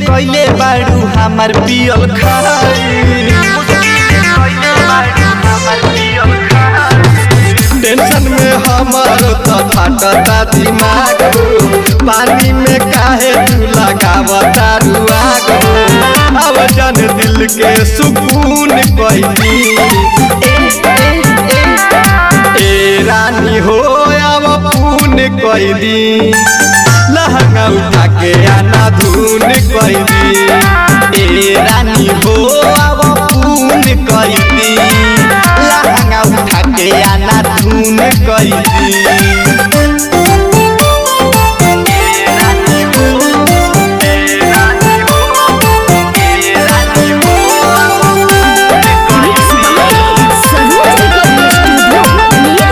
कैले बाड़ू हमार पियल खाई टेंशन में हमार तो फाटता दिमाग हो पानी में काहे तू लगावता रुआग हो अब जन दिल के सुकून कैदी ए रानी हो अब पून कैदी लहंगा उठा के आना धुन कैदी ए रानी हो अब पून कैदी लहंगा उठा के आना धुन कैदी सरोज रिकॉर्डिंग स्टूडियो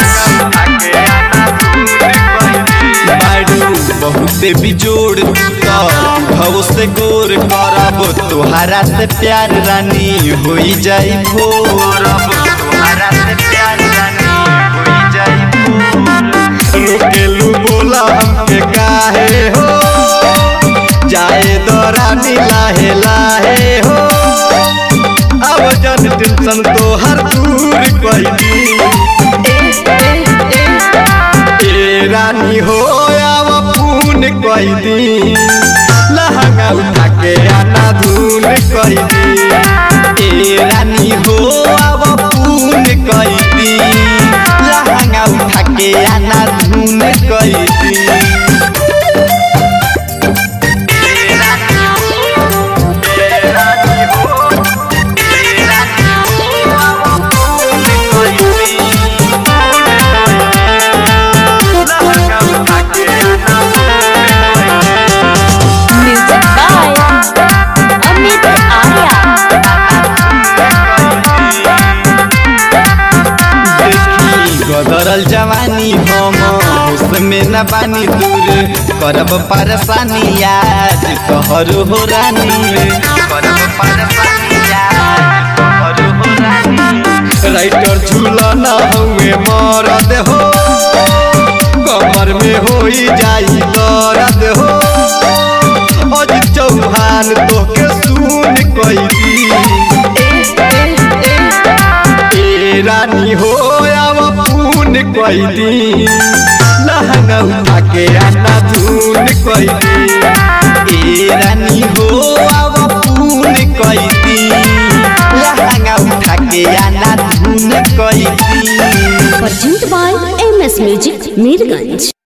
बाड़ू बहुते बिजोड़ तो भव से गोर करब तोहरा से प्यार रानी होई जाई भोर रोकेलू बोला हमके काहे हो जाए दो रानी लाहे लाहे हो अब जन टेंशन तो हर दूर कोई ए रानी हो अब पून कोई दी लहंगा उठा के आना धुन कोई दी ए रानी हो अब पून कोई दी लहंगा उठा के आना धुन कोई दी म्यूजिक बाय अमित आर्या देखी गदरल जवानी हम उसमें न बानी दूर करब परेशानी आज कहर हो रानी करब परेशानी आज कहर हो रानी राइटर झूला न हुए मरद हो कमर में होई जाई दर्द हो अजित चौहान तोके सुन कोई ए रानी हो अब पून कोई दी लहंगा उठा के आना धुन कोई दी ए रानी हो अब पून कोई दी लहंगा उठा के आना धुन कोई दी presented by MS Music Mirganj